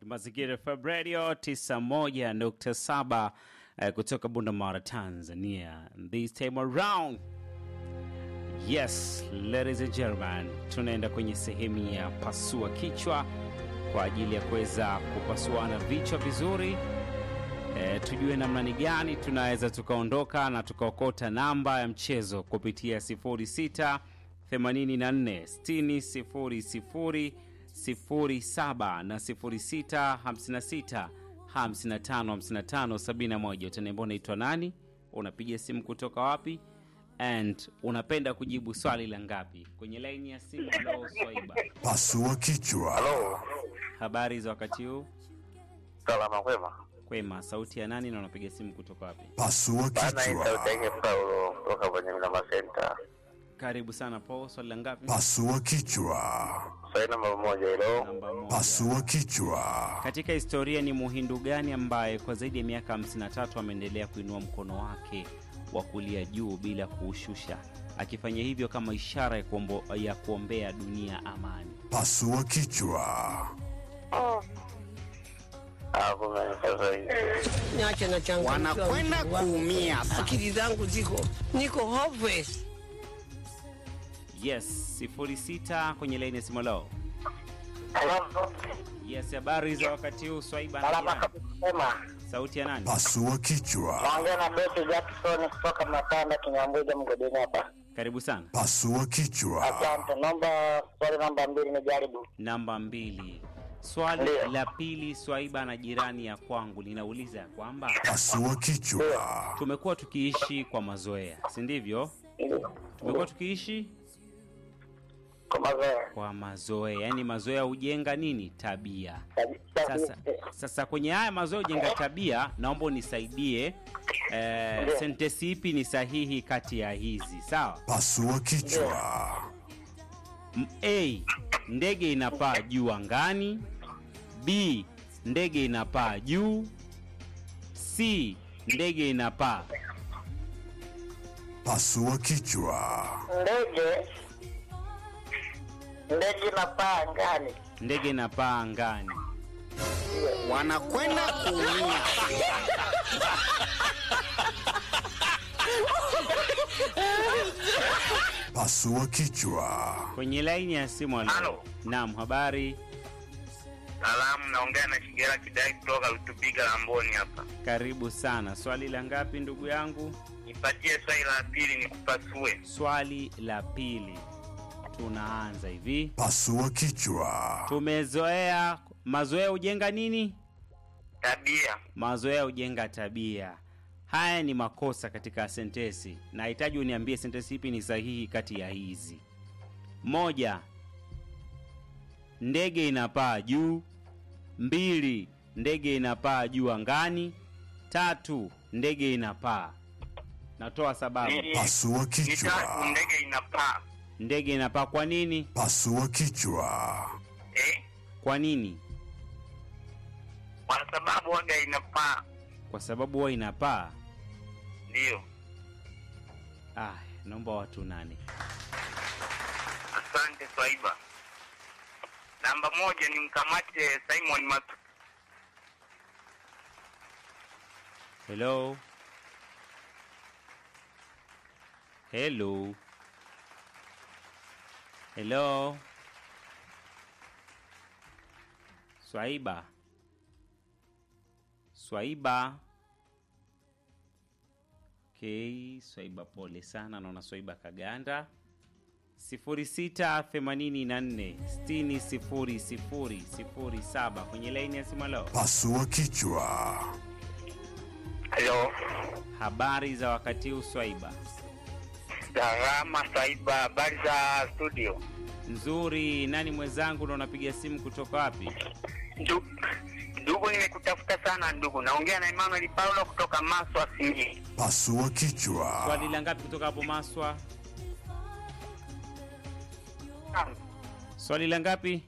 Mazingira FM Radio 91.7 uh, kutoka Bundamara, Tanzania. This time around, yes ladies and gentlemen, tunaenda kwenye sehemu ya pasua kichwa kwa ajili ya kuweza kupasuana vichwa vizuri. E, tujue namna ni gani tunaweza tukaondoka na tukaokota namba ya mchezo kupitia 06 84 60 00 07 na 06 56 55 55 71. Utaniambia unaitwa nani, unapiga simu kutoka wapi, and unapenda kujibu swali la ngapi kwenye laini ya simu. Halo Swaiba, Pasua kichwa. Halo, habari za wakati huu? salama kwema. Kwema, sauti ya nani na unapiga simu kutoka wapi? Pasua Bana, hii sauti kichwa. yake Paulo kutoka kwenye Mlima Center. Karibu sana Paul, swali la ngapi? Pasua kichwa. Swali namba moja hilo. Namba moja. Pasua kichwa. Katika historia ni muhindu gani ambaye kwa zaidi ya miaka 53 ameendelea kuinua mkono wake wa kulia juu bila kuushusha, akifanya hivyo kama ishara ya, kuombo, ya kuombea dunia amani? Pasua kichwa. Ah, kumbe ni sasa hivi. niache na changu Wanakwenda kuumia. akili zangu ziko niko hopeless Yes, 06 kwenye laini ya simu lao. Halo, Yes, habari za wakati huu Swaiba na salama jirani. kabisa kwema. Sauti ya nani? Pasua kichwa. Naongea na Betty Jackson kutoka Matanda Kinyambuja mgodini hapa. Karibu sana. Pasua kichwa. Asante. Naomba swali namba mbili nijaribu. Namba mbili. Swali Ndio. la pili Swaiba na jirani ya kwangu linauliza ya kwamba Pasua kichwa. tumekuwa tukiishi kwa mazoea, si ndivyo? Ndio. Tumekuwa tukiishi Kwa mazoea. kwa mazoea, yaani mazoea hujenga nini? Tabia. Tabi- Sasa, tabi- sasa kwenye haya mazoea hujenga tabia, naomba unisaidie eh, Ndio. sentesi ipi ni sahihi kati ya hizi? Sawa. Pasua kichwa. M- A, ndege inapaa juu angani. B, ndege inapaa juu. C, ndege inapaa. Pasua kichwa. Ndege ndege inapaa angani. Ndege inapaa angani. Wanakwenda kuumia. Pasua kichwa. Kwenye laini ya simu halo. Halo. Naam, habari. Salamu, naongea na Kigera Kidai kutoka Lutubiga Lamboni hapa. Karibu sana. Swali la ngapi ndugu yangu? Nipatie swali la pili nikupasue. Swali la pili. Tunaanza hivi. Pasua kichwa. Tumezoea mazoea hujenga nini? Tabia. Mazoea hujenga tabia. Haya ni makosa katika sentesi. Nahitaji uniambie sentesi ipi ni sahihi kati ya hizi. Moja, ndege inapaa juu. Mbili, ndege inapaa juu angani. Tatu, ndege inapaa. Natoa sababu. Ni- Pasua ni tatu, kichwa. ndege inapaa. Ndege inapaa kwa nini? Pasua kichwa. Eh? Kwa nini? Kwa sababu waga inapaa. Kwa sababu huwa inapaa. Ndio. Ah, naomba watu nane. Asante Swaiba. Namba moja ni mkamate Simon Matu. Hello. Hello. Hello. Swaiba. Swaiba. Okay, Swaiba pole sana, naona Swaiba kaganda. 0684600007 kwenye laini ya simu. Leo Pasua kichwa. Halo. habari za wakati huu Swaiba? Salama Swaiba, habari za studio? Nzuri. Nani mwenzangu na unapiga simu kutoka wapi? Ndu- Ndugu, nimekutafuta sana ndugu. Naongea na Emmanuel Paulo kutoka Maswa Simiyu. Pasua kichwa. Swali la ngapi kutoka hapo Maswa? Swali la ngapi?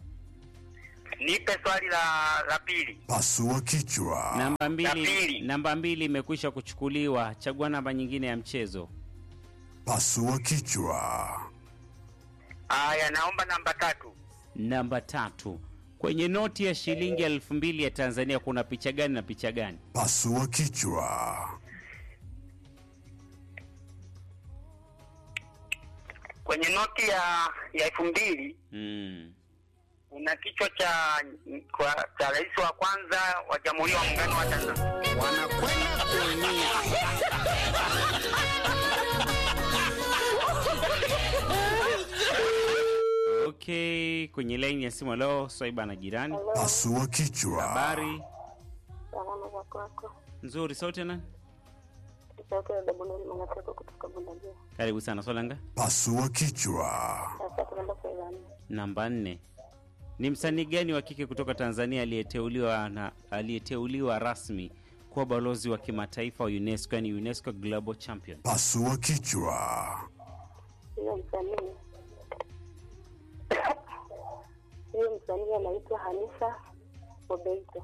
Nipe swali la la pili. Pasua kichwa. Namba La mbili. pili. Namba mbili imekwisha kuchukuliwa. Chagua namba nyingine ya mchezo. Pasua kichwa. Aya, naomba namba tatu. Namba tatu. Kwenye noti ya shilingi elfu mbili ya Tanzania kuna picha gani na picha gani? Pasua kichwa. Kwenye noti ya ya elfu mbili Mm. kuna kichwa cha kwa, cha rais wa kwanza wa Jamhuri ya Muungano wa Tanzania. wanakwenda kuumia. Okay, kwenye laini ya simu leo Swaiba na jirani. Pasua kichwa. Habari Salama za kwako. nzuri, sauti ya nani? Sauti ya Dabuneli Mangateko kutoka Bundajia. Karibu sana Swalanga. Pasua kichwa. Sasa tunaenda kwa Irani. Namba nne, ni msanii gani wa kike kutoka Tanzania aliyeteuliwa na aliyeteuliwa rasmi kuwa balozi wa kimataifa wa UNESCO, yani UNESCO Global Champion? Pasua kichwa. Hiyo msanii hiyo msanii anaitwa Hanisa Mobeito.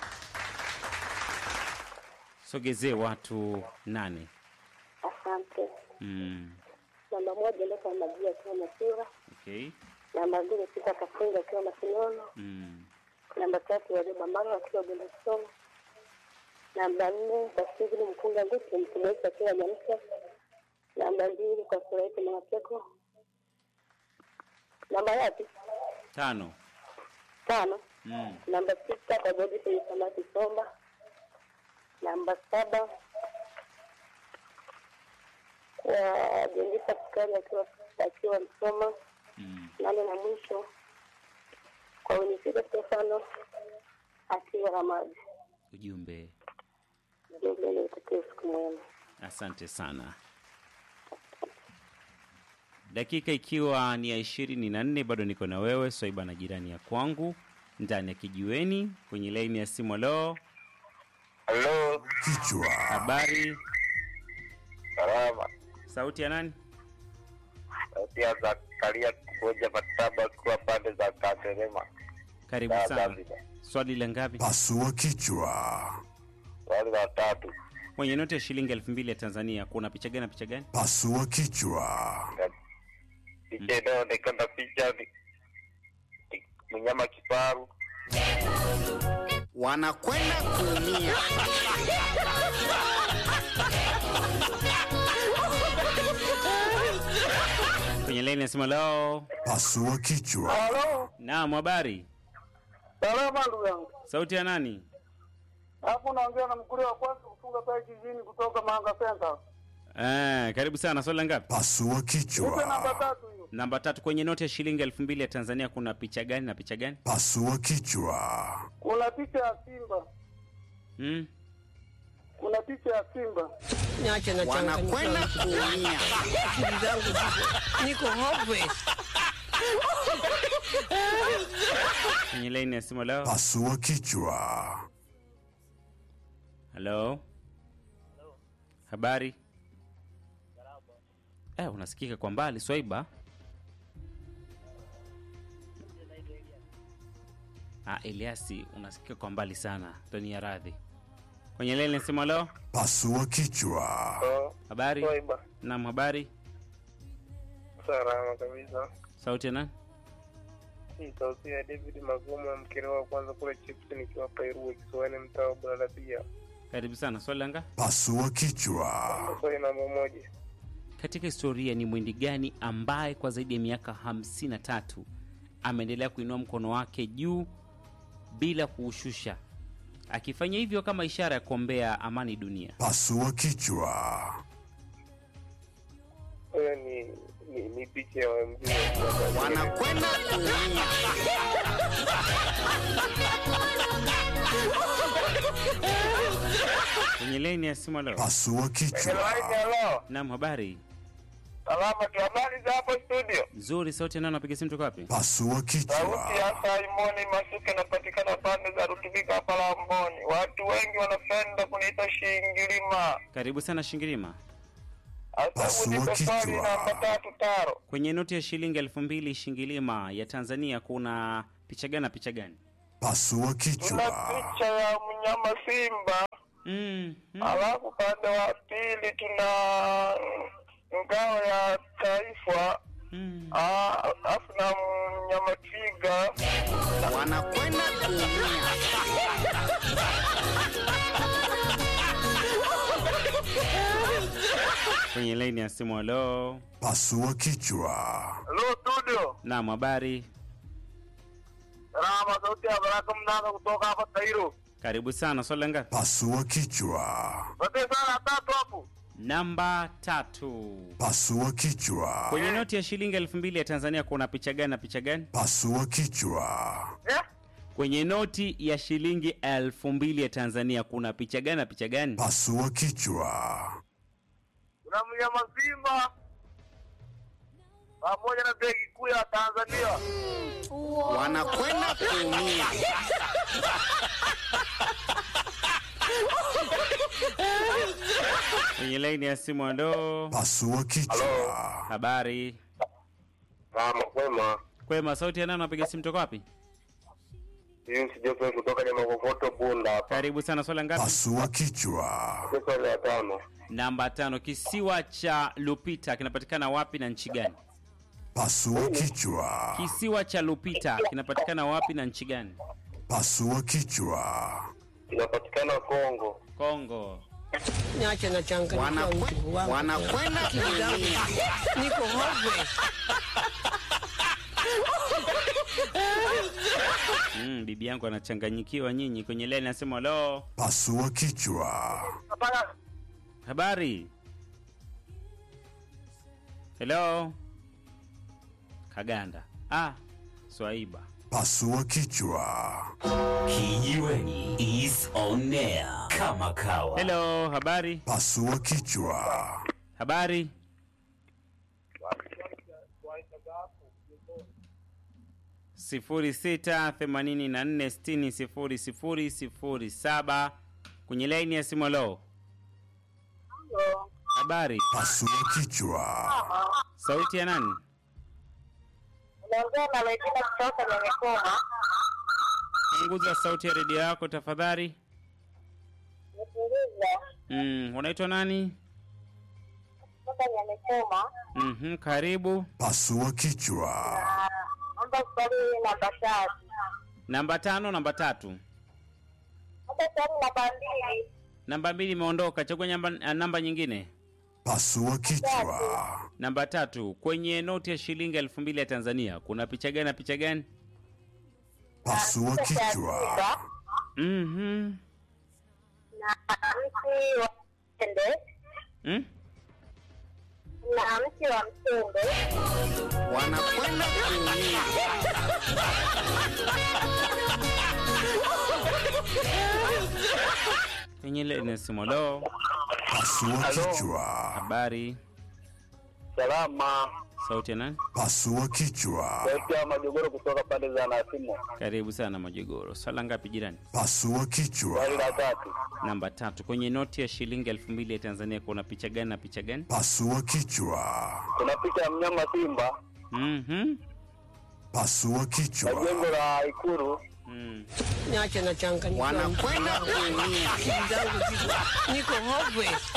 Sogezee watu nane. Asante. Mm. Namba moja Leka Magia akiwa Masira. Okay. Namba mbili Pita Kafunga akiwa Masinono. Mm. Namba tatu Warioba Maro akiwa Bundasoma. Namba nne Basivili Mkunga Nguti mtumishi akiwa Nyamsa. Namba mbili kwa Suraiti Mwanapeko. Namba yapi? Tano. Tano. Mm. Namba sita kwa Godfrey Samaki Somba. Namba saba kwa Jendisa Sukari akiwa akiwa Msoma. Mm. Nane na mwisho kwa Winifrida Stefano akiwa Ramadi. Ujumbe. Jumbe niutakie siku mwema. Asante sana. Dakika ikiwa ni ya ishirini na nne bado niko na wewe Swaiba na jirani ya kwangu ndani ya kijiweni kwenye laini ya simu. Leo Halo, Kichwa. habari, salama. sauti ya nani? Sauti ya Zakaria kuboja mataba kuwa pande za Katerema. Karibu Da- sana. Zanzibar. Swali la ngapi? Pasua kichwa. Wale watatu. Kwenye noti ya shilingi elfu mbili ya Tanzania kuna picha gani na picha gani? Pasua kichwa. Picha inayoonekana picha ni ni mnyama kifaru. Wanakwenda kuumia. Kwenye laini ya simu. Leo Pasua kichwa. Halo, naam, habari, salama ndugu yangu. sauti ya nani? Hapo naongea na mkuli wa kwanza kufunga pale kijijini kutoka Manga Center. Eh, karibu sana. Swali la ngapi? Pasua Nipe namba kichwa. tatu hiyo. Namba tatu. Kwenye noti ya shilingi elfu mbili ya Tanzania kuna picha gani na picha gani? Pasua kichwa. Kuna picha ya Simba. Mm? Kuna picha ya Simba. Niache na Wanakwenda changanyikiwa. kuumia. Akili zangu ziko niko hopeless. Kwenye laini ya simu. Leo Pasua kichwa. halo, habari. Eh, unasikika kwa mbali Swaiba. Ah, Eliasi unasikika kwa mbali sana, toni ya radhi. Kwenye laini ya simu. Leo Pasua kichwa. habari. Swaiba. Naam, habari. Salama kabisa. Sauti ya nani? Hii sauti ya David Magumo, mkere wa kwanza kule chips nikiwa Peru, kisiwani mtaa wa Bulalabia. Karibu sana. Swali langa Pasua kichwa. Swali namba moja. Katika historia ni mwindi gani ambaye kwa zaidi ya miaka 53 ameendelea kuinua mkono wake juu bila kuushusha, akifanya hivyo kama ishara ya kuombea amani dunia? Pasua kichwa. Huyo ni ni, ni picha ya mzee Wanakwenda kuumia. Kwenye laini ya simu leo. Pasua kichwa. Hello. Naam, habari Salama tu, habari za hapo studio? nzuri. Sauti ya nani? Napiga simu toka wapi? Pasua Sauti kichwa. ya Simoni Masuke inapatikana pande za Rutubika hapa Lamboni. Watu wengi wanapenda kuniita Shingilima. Karibu sana Shingirima. Sasa Pasua unipe swali kichwa. namba tatu taro. Kwenye noti ya shilingi elfu mbili Shingilima ya Tanzania kuna picha gani na picha gani? Pasua Tuna kichwa. picha ya mnyama simba, Mm, mm. alafu upande wa pili tuna ngao ya taifa, Mm. ah, alafu na mnyama twiga na wanakwenda kuumia. kwenye laini ya simu. Halo, Pasua kichwa. Hello studio. naam, habari? Salama sauti ya Baraka Mnanga kutoka hapa Tairo. Karibu sana. Swali ngapi? Pasua kichwa. Wote sana tatu hapo. Namba tatu. Pasua kichwa. Kwenye noti ya shilingi elfu mbili ya Tanzania kuna picha gani na picha gani? Pasua kichwa. Eh? Kwenye noti ya shilingi elfu mbili ya Tanzania kuna picha gani na picha gani? Pasua kichwa. Kuna mnyama Simba pamoja na begi kuu ya Tanzania. Wanakwenda kuumia. Kwenye laini ya simu. Halo, Pasua kichwa. habari? Kama kwema. Kwema, sauti ya nani? Unapiga simu toka wapi? Hii sijope kutoka Nyamakokoto Bunda hapa. Karibu sana. Swali ngapi? Pasua kichwa. Swali la tano. Namba tano. Kisiwa cha Lupita kinapatikana wapi na nchi gani? Pasua kichwa. Kisiwa cha Lupita kinapatikana wapi na nchi gani? Pasua kichwa. Inapatikana Kongo. Kongo. Niache na changanyikiwa Wanakwe- mtu wangu. wanakwenda Akili zangu kuumia. Niko hopeless. Mm, bibi yangu anachanganyikiwa nyinyi. Kwenye laini nasema halo, Pasua kichwa. Hapana. habari. Hello. Kaganda. Ah, Swaiba. Pasua kichwa. Kijiweni is on air kama kawa. Hello, habari. Pasua kichwa. Habari. sifuri sita themanini na nne sitini sifuri sifuri sifuri saba kwenye laini ya simu. Halo, habari. Pasua kichwa. Sauti ya nani? Unaongea na Regina kutoka Nyamikoma. Punguza sauti ya redio yako tafadhali. Nipuliza Mm, unaitwa nani? kutoka Nyamikoma. Mhm, karibu. Pasua kichwa. Naomba swali namba tatu. Namba tano, namba tatu, Naomba swali namba mbili. namba mbili imeondoka. Chagua namba, ah, namba nyingine. Pasua kichwa. Namba tatu, kwenye noti ya shilingi elfu mbili ya Tanzania kuna picha gani na picha gani? Pasua kichwa. Mhm. na mti wa mtende Mm? na mti wa mtende Wanakwenda kuumia. Kwenye laini ya simu. Halo, Pasua kichwa. habari. Salama. Sauti ya nani? Pasua kichwa. Sauti ya Majogoro kutoka pande za Nasimo. Karibu sana Majogoro. Swala ngapi jirani? Pasua kichwa. Swali la tatu. Namba tatu, kwenye noti ya shilingi elfu mbili ya Tanzania kuna picha gani na picha gani? Pasua kichwa. Kuna picha ya mnyama Simba Mhm. Pasua na kichwa. jengo la Ikulu. Mm. Niache na changanyikiwa mtu Wanakwenda wangu. kuumia. Akili zangu ziko niko hopeless.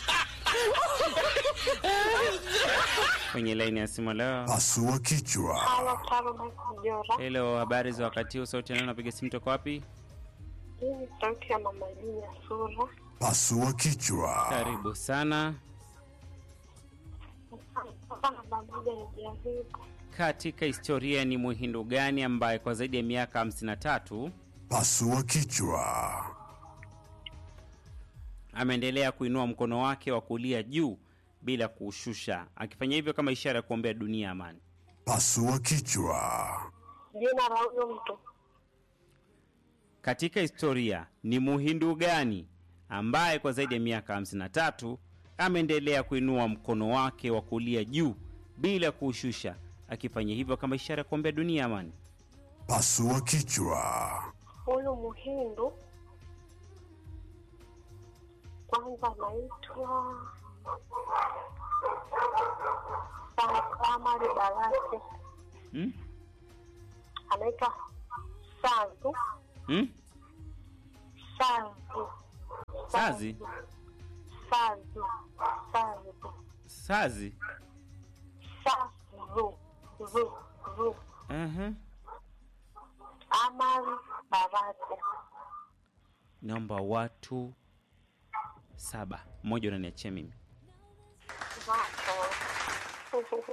Kwenye laini ya simu leo. Pasua kichwa. Hello, habari za wakati huu? Sauti ya nani? Napiga simu toka wapi? hii ni sauti ya mama Jina Sura. Pasua kichwa. Karibu sana. Sasa namba moja ni jaribu Katika historia ni Mhindu gani ambaye kwa zaidi ya miaka 53 Pasua kichwa. ameendelea kuinua mkono wake wa kulia juu bila kuushusha, akifanya hivyo kama ishara ya kuombea dunia amani? Pasua kichwa. jina la huyo mtu Katika historia ni Mhindu gani ambaye kwa zaidi ya miaka 53 ameendelea kuinua mkono wake wa kulia juu bila kuushusha, akifanya hivyo kama ishara ya kuombea dunia amani? Pasua kichwa. huyu Muhindu kwanza anaitwa Amari Barasi, Hmm? anaitwa Sazu Hmm? Sazu Sazi? Sazu Sazu Sazi? Sazu Zu Zu Aha. Amali Babate. naomba watu saba mmoja unaniachia mimi Macho.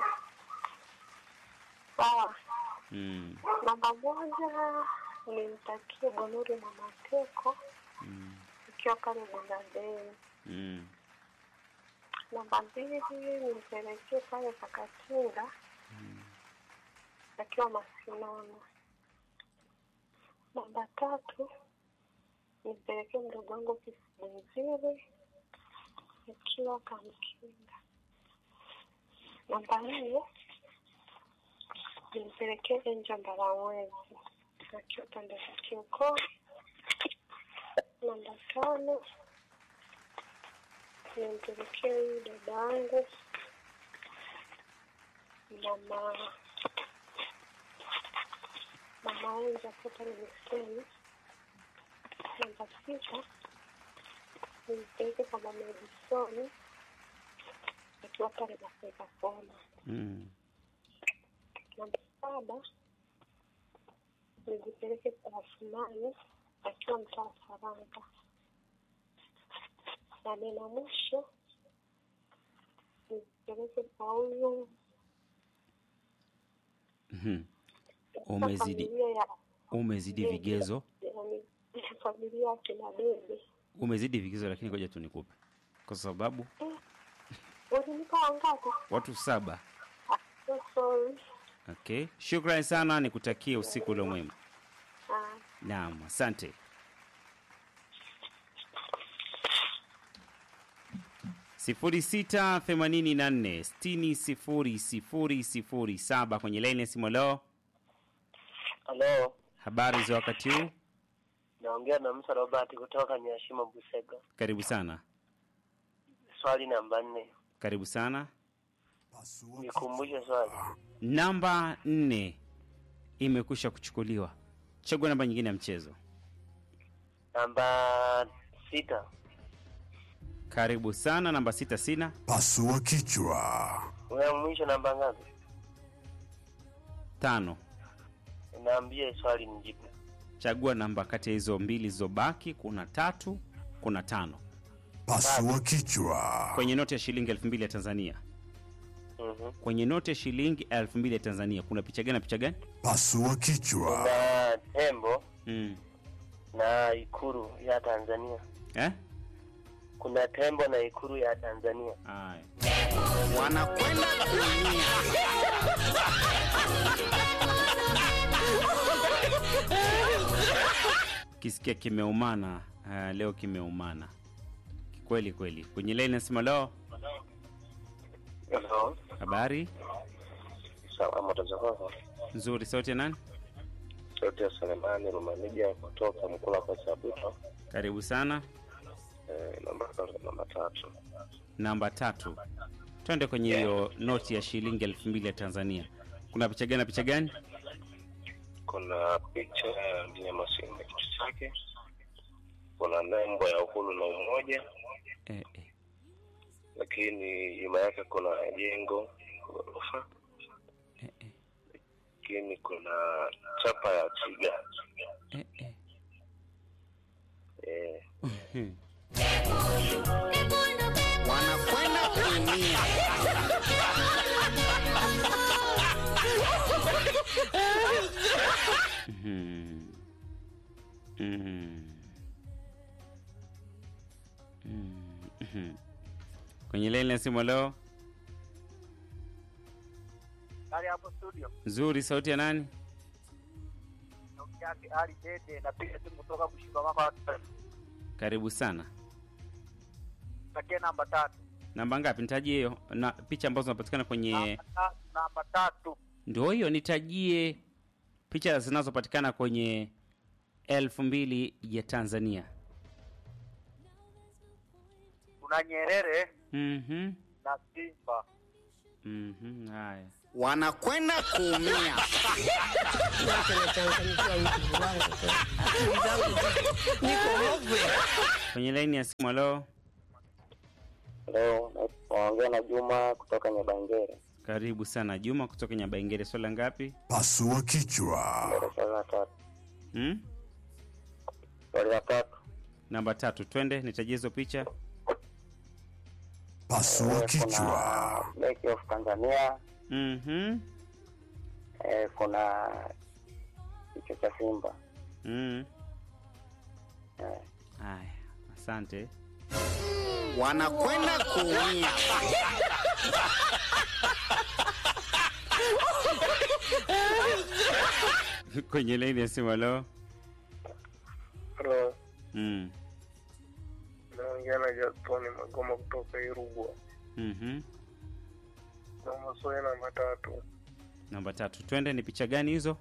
Sawa. mm. Namba moja nimtakie Bonuri na Mateko Mm. ikiwa pale Bondadei. Mm. Namba mbili nimpelekee pale Kakatinga akiwa Masinono. Namba tatu nimpelekee mdogo wangu Kisibenziri akiwa Kamkinga. Namba nne nimpelekee Enja Mbalamwezi akiwa pande za Kiukoo. Namba tano nimpelekee huyu dada yangu mama mama Enja akiwa pale Miseni. Namba sita nimpeleke kwa mama Edisoni akiwa pale Maseka Kona. Mm. Namba saba nizipeleke kwa Asumani akiwa mtaa wa Saranga. Na nena mwisho nizipeleke kwa huyu Mhm. umezidi familia ya umezidi vigezo yani familia ya kina Bebe. umezidi vigezo lakini ngoja tu nikupe kwa sababu Ulinipa wangapi? watu saba Ah, so sorry. okay shukrani sana nikutakie usiku ule mwema Ah, naam asante sifuri sita themanini na nne sitini sifuri sifuri sifuri saba kwenye laini ya simu leo Halo, habari za wakati huu naongea na Musa Robert kutoka Nyashimo Busega. karibu sana Swali namba nne, karibu sana Pasua nikumbushe swali. namba nne imekwisha kuchukuliwa chagua namba nyingine ya mchezo Namba sita, karibu sana namba sita sina Pasua kichwa. una mwisho namba ngapi? tano Naambie swali nijibu. chagua namba kati ya hizo mbili zilizobaki kuna tatu kuna tano Pasua kichwa. kwenye noti ya shilingi elfu mbili ya tanzania Mhm. kwenye noti ya shilingi elfu mbili ya tanzania kuna picha gani na picha gani Pasua kichwa. Kuna tembo mm. na ikuru ya Tanzania. eh? Kuna tembo na ikuru ya Tanzania. Aya. wanakwenda kuumia kisikia kimeumana uh, leo kimeumana kweli kweli kwenye laini nasema leo Hello. habari Salama tazama. nzuri sauti ya nani Sauti ya Selemani Rumanija kutoka Mkula kwa Sabuto. karibu sana Eh, namba namba tatu. namba tatu twende kwenye hiyo noti ya shilingi elfu mbili ya tanzania kuna picha gani na picha gani Kuna picha ya mnyama simba kichwa chake. Kuna nembo ya uhuru na umoja, eh, eh. lakini nyuma yake kuna jengo ghorofa, Eh, eh. lakini kuna chapa ya twiga. Eh, eh. Eh, Hmm. wanakwenda kuumia Mhm. Mhm. Mhm. kwenye laini ya simu leo Hali hapo studio. nzuri sauti ya nani Naongea Ali Dede napiga simu kutoka Bushimba mama. karibu sana Patia namba tatu. namba ngapi nitajie hiyo na picha ambazo zinapatikana kwenye Namba ta- Namba tatu. ndio hiyo nitajie picha zinazopatikana kwenye elfu mbili ya tanzania Kuna Nyerere Mhm. na Simba. Mhm. haya wanakwenda kuumia Nacho nachanganyikiwa mtu wangu. Akili zangu ziko- niko hovwe. kwenye laini ya simu leo leo naongea na Juma kutoka Nyabangere. karibu sana juma kutoka nyabaingere swala ngapi Pasua kichwa. Darasa la tatu. mm? Swali la tatu. namba tatu twende nitajie hizo picha Pasua Eh, kichwa. Kuna Bank of Tanzania, mm-hmm. eh, kuna kichwa cha Simba. mm. Eh, Aya, asante wanakwenda kuumia kwenye laini ya simu leo Halo, mm. naongea na Jatoni Magoma kutoka Irugwa. mm-hmm. Na maswali namba tatu. namba tatu twende ni picha gani hizo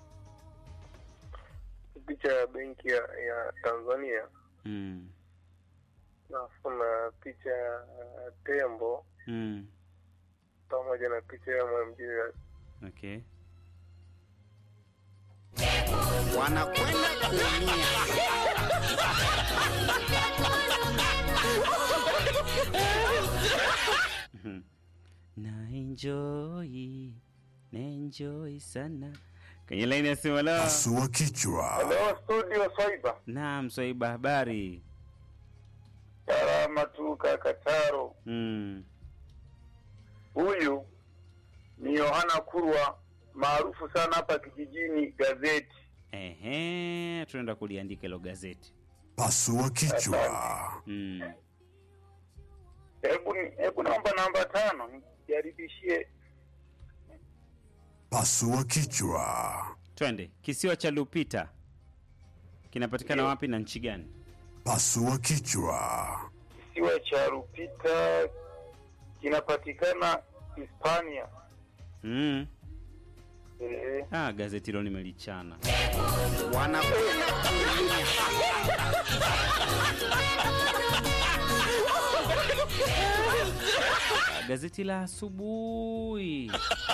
Picha ya benki ya, ya Tanzania mm. na kuna picha ya tembo Mm. pamoja na picha ya mwamjia okay wanakwenda kuumia Mhm. na enjoy na enjoy sana kwenye laini ya simu leo Pasua kichwa. Leo studio Swaiba. naam swaiba habari Salama tu kaka Taro. mm. Huyu ni Yohana Kurwa maarufu sana hapa kijijini gazeti. Ehe, tunaenda kuliandika hilo gazeti Pasua kichwa. mm. Hebu ni- hebu naomba namba tano nijaribishie. Pasua kichwa. twende kisiwa cha lupita kinapatikana Ndio. wapi na nchi gani Pasua kichwa. Kisiwa cha Rupita kinapatikana Hispania. mm. Eh, ah, gazeti hilo nimelichana wanakwenda kuumia Ah, gazeti la asubuhi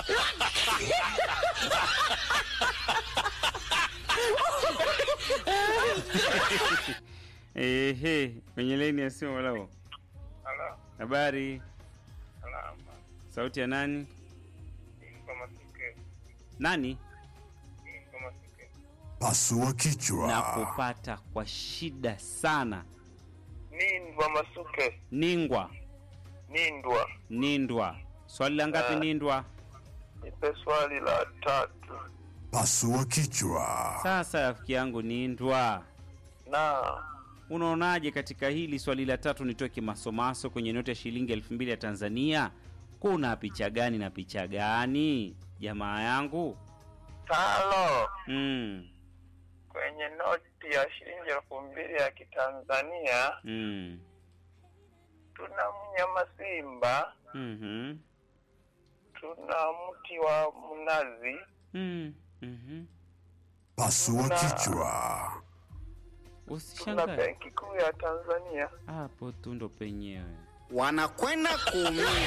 Ehe, kwenye laini ya simu lao. ala, Habari, salama. sauti ya nani? Kama sike, Nani? kama sike. Pasua Na kichwa. kupata kwa shida sana. Nindwa Masuke, Ningwa, Nindwa. Nindwa. Swali la ngapi Ah. Nindwa? Nipe swali la tatu. Pasua kichwa. Sasa rafiki yangu Nindwa, Na unaonaje katika hili swali la tatu? Nitoe kimasomaso kwenye noti ya shilingi elfu mbili ya Tanzania. Kuna picha gani na picha gani, jamaa yangu? talo Mm, kwenye noti ya shilingi elfu mbili ya Kitanzania mm, tuna mnyama simba, mhm, tuna mti wa mnazi, mm, mhm. Pasua Na- kichwa. tuna Usishangae benki kuu ya Tanzania. hapo tu ndo penyewe. wanakwenda kuumia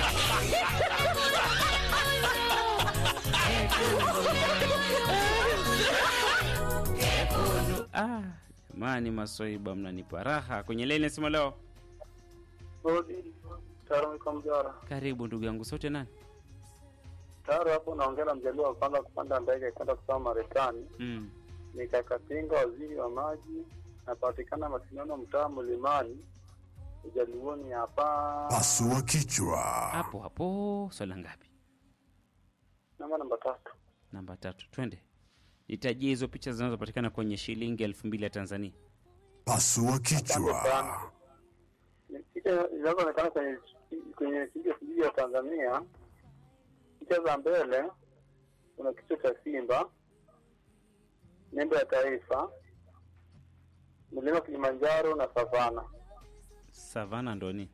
Ah, jamani, maswaiba mnanipa raha kwenye leni nasema leo. Rodi Taro iko Mjara. Karibu ndugu yangu, sote nani? Taro hapo naongea na mjaliwa wa kwanza kupanda ndege kwenda kusoma Marekani. Mm. Ni Kakatinga, waziri wa maji, napatikana Masindano, mtaa Mlimani, ujaluoni hapa. Pasua kichwa. Hapo hapo, swala ngapi? Namba namba tatu. Namba tatu, twende. Nitajie hizo picha zinazopatikana kwenye shilingi elfu mbili ya Tanzania. Pasua kichwa. Ni Picha zinazoonekana kwenye kwenye shilingi elfu mbili ya Tanzania, picha za mbele kuna kichwa cha simba, nembo ya taifa, mlima Kilimanjaro na savana. Savana ndoni,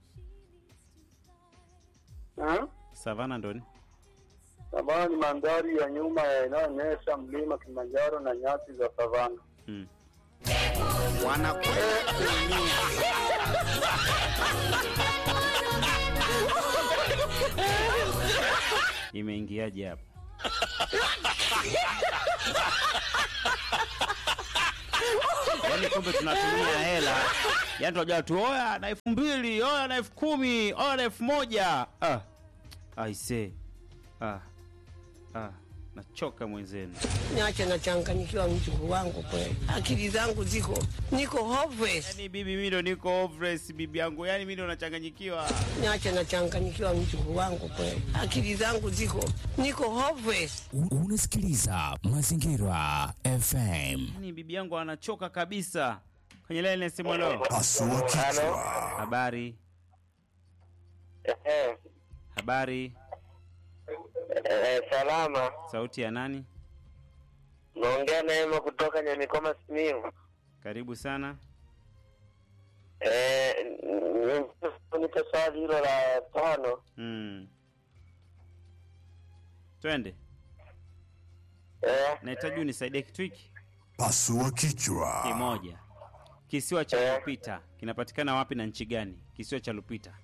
Eh? savana ndoni. Savana ni mandhari ya nyuma yanayoonyesha mlima Kilimanjaro na nyasi za savana. Mm. wanakwenda kuumia Imeingiaje hapo? Yaani kumbe tunatumia hela, yaani tunajua tu oya na elfu mbili oya na elfu kumi oya na elfu moja ah. Aise ah. ah. nachoka mwenzenu. niache nachanganyikiwa mjukuu wangu kweli, akili zangu ziko niko hopeless, Yaani bibi, mimi ndo niko hopeless bibi yangu, yaani mimi ndo nachanganyikiwa. niache nachanganyikiwa mjukuu wangu kweli, akili zangu ziko niko hopeless. U- Unasikiliza Mazingira FM. Yaani bibi yangu anachoka kabisa. Kwenye line nasema lo. Pasua kichwa. Habari, Eh, habari. eh, salama. Sauti ya nani? Naongea na Ema kutoka Nyamikoma Simiyu. Karibu sana. Eh, nipe swali hilo la tano. Mm. Twende. Eh, Nahitaji unisaidie kitu hiki Pasua kichwa. kimoja. Kisiwa cha Eh. Lupita kinapatikana wapi na nchi gani? Kisiwa cha Lupita.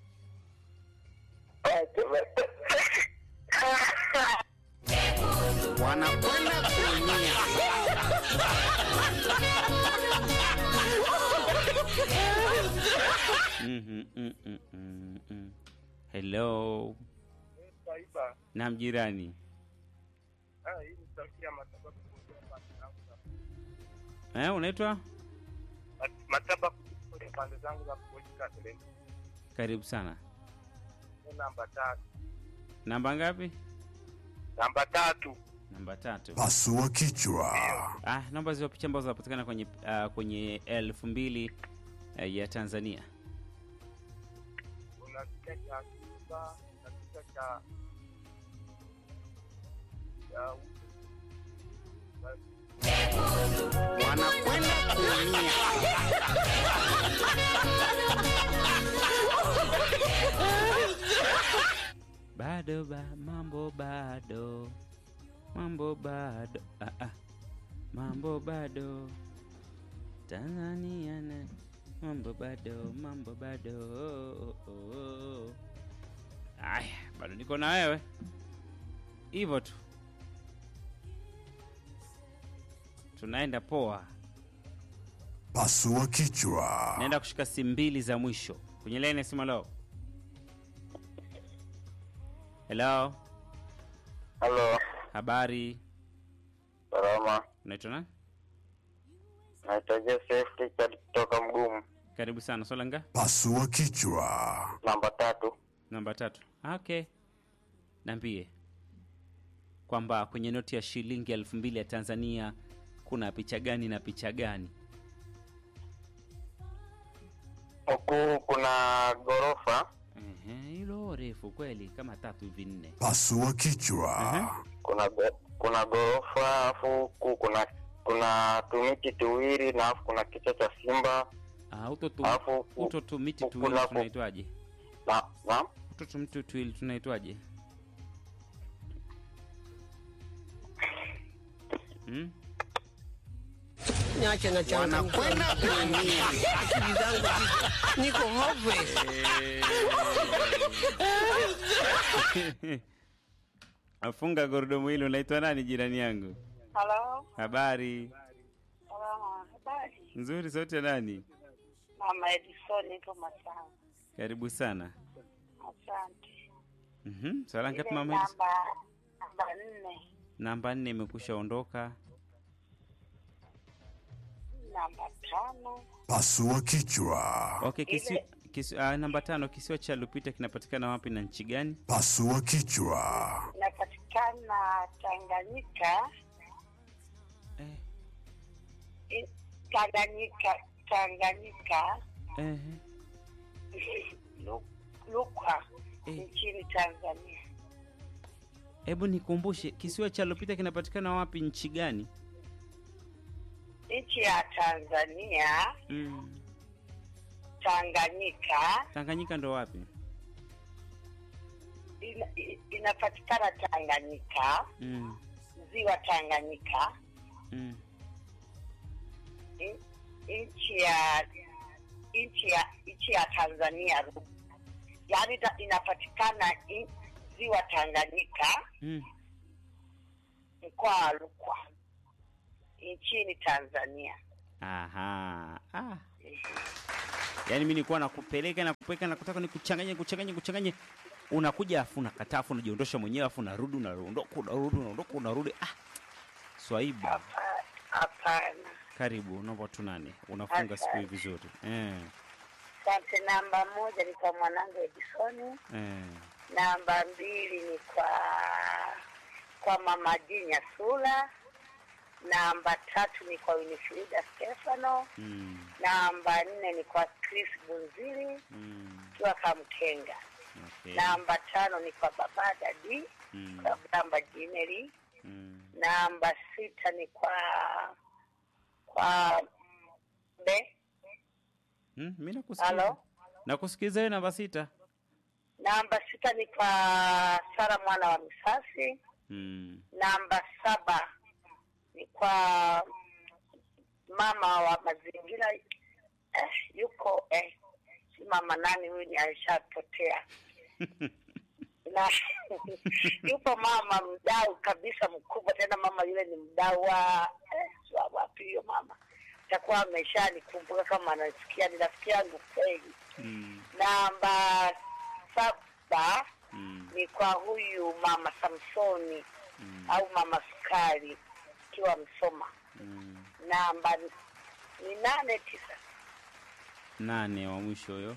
wanakwenda kuumia Mhm, mm, mm, mm, mm. Hello. Naam jirani. Eh, unaitwa? Mataba kwenye pande zangu za kuojika Karibu sana. namba tatu. Namba ngapi? Namba tatu. Namba tatu. Pasua kichwa. Ah, namba hizo picha ambazo zinapatikana kwenye uh, kwenye elfu mbili uh, ya Tanzania. Kuna kicha cha Simba na kicha cha cha wanakwenda kuumia Bado ba mambo bado. Mambo bado. Ah, ah. Mambo bado. Tanzania na mambo bado, mambo bado. Oh, oh, oh. Aya, bado niko na wewe. Hivyo tu. Tunaenda poa. Pasua kichwa. Naenda kushika simu mbili za mwisho kwenye line sima leo. Hello, Halo, habari, salama. unaitwa nani? Naitwa Joseph Richard kutoka Mgumu. Karibu sana. Swala nga Pasua kichwa. Namba tatu. namba tatu. Ah, Okay, niambie kwamba kwenye noti ya shilingi elfu mbili ya Tanzania kuna picha gani na picha gani? Huku kuna ghorofa, Ehe, hilo refu kweli, kama tatu hivi nne. Pasua kichwa. kuna go- kuna ghorofa, alafu huku kuna kuna tumiti tuwili na alafu kuna kichwa cha simba Ah, uto tu, Alafu, uto tu miti huku tuwili nako- tunaitwaje? na na Uto tu miti tuwili tunaitwaje? Hmm? niache nachanganyikiwa wanakwenda kuumia akili zangu ziko niko hopeless. Afunga gurudumu hili. Unaitwa nani jirani yangu? Halo, Habari salama, habari. nzuri. Sauti ya nani? Mama Edison ipo Masanga. Karibu sana. Asante. Mhm. Swala ngapi Ile mama? Edison? namba namba nne, Namba nne imekusha ondoka. namba tano, Pasua kichwa. Okay, kisi, kisi, uh, namba tano, kisiwa cha Lupita kinapatikana wapi na nchi gani? Pasua kichwa. inapatikana Tanganyika, Eh, i- Tanganyika, Tanganyika, eh, Lu- Lukwa Eh. nchini Tanzania. hebu nikumbushe, kisiwa cha Lupita kinapatikana wapi, nchi gani? Nchi ya Tanzania, Mm. Tanganyika Tanganyika ndo wapi? ina, i- inapatikana Tanganyika, Mm. ziwa Tanganyika, Mm. in- nchi ya nchi ya nchi ya Tanzania, yaani ita- inapatikana in- ziwa Tanganyika, Mm. mkoa wa Rukwa nchini Tanzania. Aha. Ah. Yaani mimi nilikuwa nakupeleka na kupeleka na kutaka nikuchanganye kuchanganye kuchanganye. unakuja afu unakataa afu unajiondosha mwenyewe afu unarudi unaondoka unarudi unaondoka unarudi ah. Swaiba, Hapa- Hapana. karibu, naomba tu nani unafunga siku hii vizuri eh, Asante. Namba moja ni kwa mwanangu Edisoni. eh. Namba mbili ni kwa kwa mama Jinya Sula. Namba tatu ni kwa Winifrida Stefano. Mm, Namba nne ni kwa Chris Bunzili mm, kiwa Kamkenga. okay. Namba tano ni kwa baba Dadi Mm, kwa namba Jineli. mm. Namba sita ni kwa kwa be Mm, mi nakusikiza halo. nakusikiza wewe namba sita Namba sita ni kwa Sara mwana wa Misasi. mm. Namba saba ni kwa mama wa mazingira eh, yuko eh, si mama nani huyu, ni alishapotea na yupo mama mdau kabisa mkubwa tena, mama yule ni mdau wa eh, si wa wapi hiyo mama, takuwa ameshanikumbuka kama anasikia, ni rafiki yangu kweli. Mm. Namba saba Mm. ni kwa huyu mama Samsoni Mm. au mama Sukari ikiwa Msoma. Mm. Namba ni- ni nane tisa nane wa mwisho huyo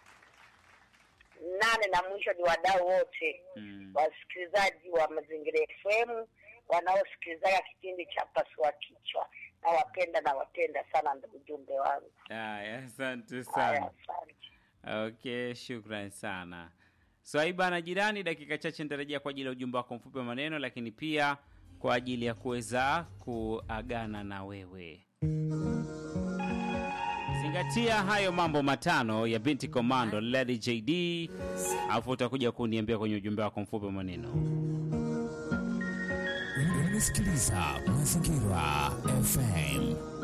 nane, na mwisho ni wadau wote mm. wasikilizaji wa Mazingira FM wanaosikilizaga kipindi cha Pasua Kichwa. Nawapenda, nawapenda sana ndugu jumbe wangu. Aya, asante Haya, sana asante. okay shukran sana swaiba na jirani dakika chache nitarejea kwa ajili ya ujumbe wako mfupi wa maneno lakini pia kwa ajili ya kuweza kuagana na wewe zingatia hayo mambo matano ya binti komando lady jd alafu utakuja kuniambia kwenye ujumbe wako mfupi wa maneno Unasikiliza Mazingira FM.